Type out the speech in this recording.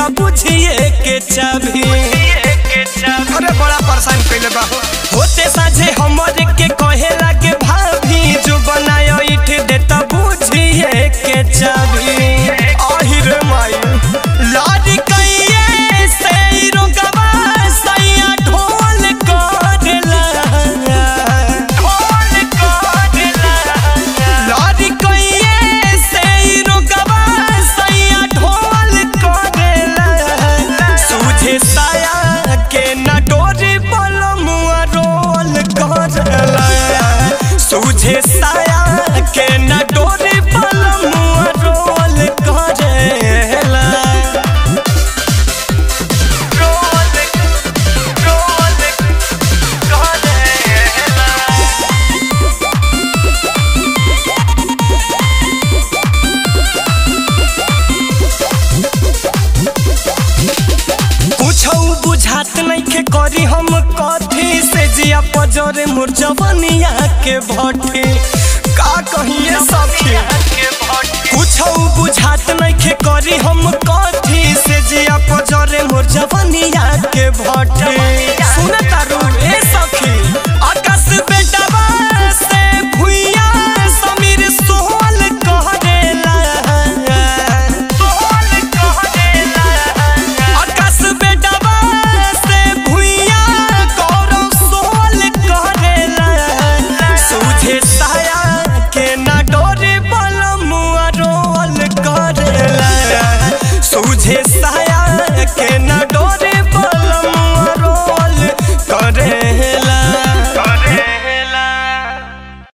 देता बुझिए के चाभी अरे बड़ा परेशान कैले बा हो होते साझे हमरे के कहे लागे भाभी जो बनायो इठ देता बुझिए के चाभी आहिर माई लाडी कइये से ई रोगवा सैया ढोल करेला ढोल करेला लाडी कइये से ई रोगवा सैया ढोल करेला सूझे साया के न डोरी बलमुआ रोल करेला सूझे साया के न डोरी बलमुआ रोल करेला रोल रोल करेला कुछौ बुझात नइखे करी हम कथी से जिया पजरे मोर जवनिया के भट्टी